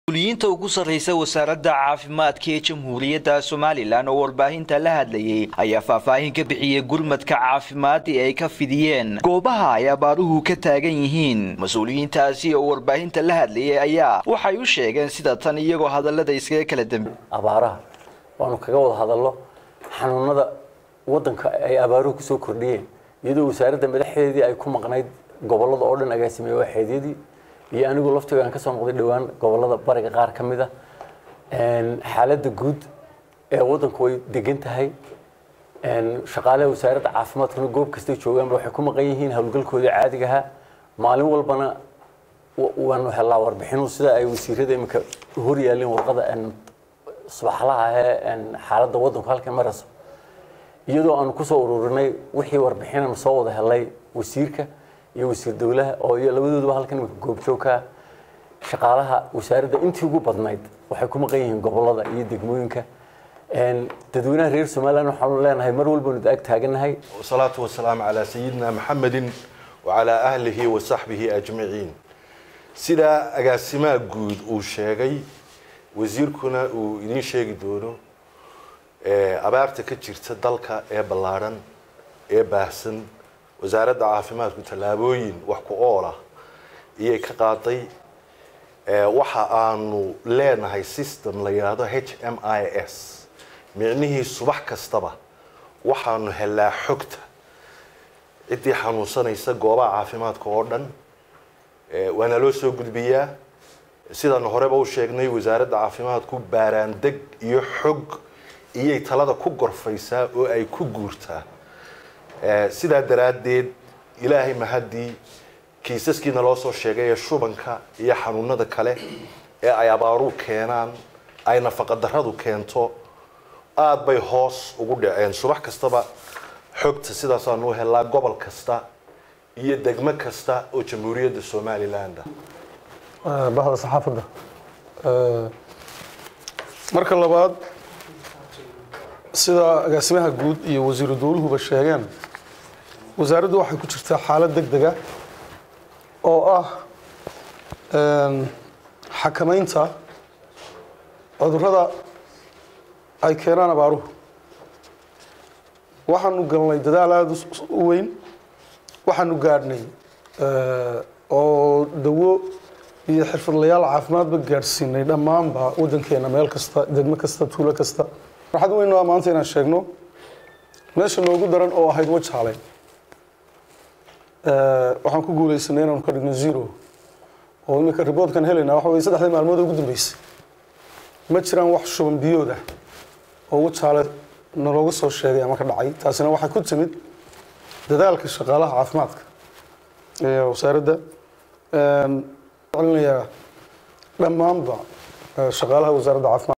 mas-uuliyiinta ugu sarreysa wasaaradda caafimaadka ee jamhuuriyadda somalilan oo warbaahinta la hadlayay ayaa faahfaahin ka bixiyey gurmadka caafimaad ee ay ka fidiyeen goobaha ay abaaruhu ka taagan yihiin mas-uuliyiintaasi oo warbaahinta la hadlayay ayaa waxay u sheegeen sida tan iyagoo hadallada iskaga kala dambe abaaraha waanu kaga wada hadallo xanuunada wadanka ay abaaruhu kusoo kordhiyeen iyadoo wasaaradda madaxdeedii ay ku maqnayd gobolada oo dhan agaasimeeye waaxeedyadii iyo anigu laftiga aan kasoo noqday dhowaan gobolada bariga qaar ka mid a xaaladda guud ee wadanku way degan tahay shaqaalaha wasaaradda caafimaadkuna goob kastay joogaanba waxay ku maqan yihiin howlgalkoodii caadigaha maalin walbana waanu helaa warbixinu sida ay wasiirada iminka hor yaalleen warqada subaxlaha ee xaaladda wadanku halkan marayso iyadoo aanu kusoo ururinay wixii warbixinanu soo wada helay wasiirka iyo wasiir dowlaha oo iyo labadooduba halkan imika goobjoogka shaqaalaha wasaaradda intii ugu badnayd waxay ku maqan yihiin gobolada iyo degmooyinka dadweynaha reer somaliland waxaanu leenahay mar walbanu ag taaganahay wasalaatu wasalaamu calaa sayidina maxamedin wacalaa ahlihi wa saxbihi ajmaciin sidaa agaasimaha guud uu sheegay wasiirkuna uu idiin sheegi doono abaarta ka jirta dalka ee ballaadhan ee baahsan wasaaradda caafimaadku tallaabooyin wax ku oolah iyay ka qaaday waxa aanu leenahay system la yidhaahdo h m i s micnihii subax kastaba waxaanu helaa xogta ciddii xanuunsanaysa goobaha caafimaadka oo dhan waana loo soo gudbiyaa sidaanu horeba u sheegnay wasaaradda caafimaadku baaraandeg iyo xog iyay talada ku gorfaysaa oo ay ku guurtaa sidaa daraaddeed ilaahay mahaddii kiisaskiina loo soo sheegay ee shubanka iyo xanuunada kale ee ay abaaruhu keenaan ay nafaqadarradu keento aada bay hoos ugu dhaceen subax kastaba xogta sidaasaanu u helaa gobol kasta iyo degmo kasta oo jamhuuriyadda somaliland bahda saxaafadda marka labaad sida agaasimaha guud iyo wasiiru dowluhuba sheegeen wasaaraddu waxay ku jirtaa xaalad deg dega oo ah xakamaynta cudurrada ay keenaan abaaruhu waxaanu galnay dadaal aada u weyn waxaanu gaadhnay oo dawo iyo xirfadlayaal caafimaadba gaadhsiinay dhammaanba waddankeena meel kasta degmo kasta tuulo kasta farxad weyn waa maanta inaan sheegno meesha noogu daran oo ahayd wajaale waxaan ku guuleysanay inaanu ka dhigno zero oo iminka riboodkan helaynaa waxa weye saddexdii maalmood ugu dambeysay ma jiraan wax shuban biyood ah oo wajaale nalooga soo sheegay ama ka dhacay taasina waxay ku timid dadaalka shaqaalaha caafimaadka ee wasaaradda celinayaa dhammaanba shaqaalaha wasaaradda caafimaad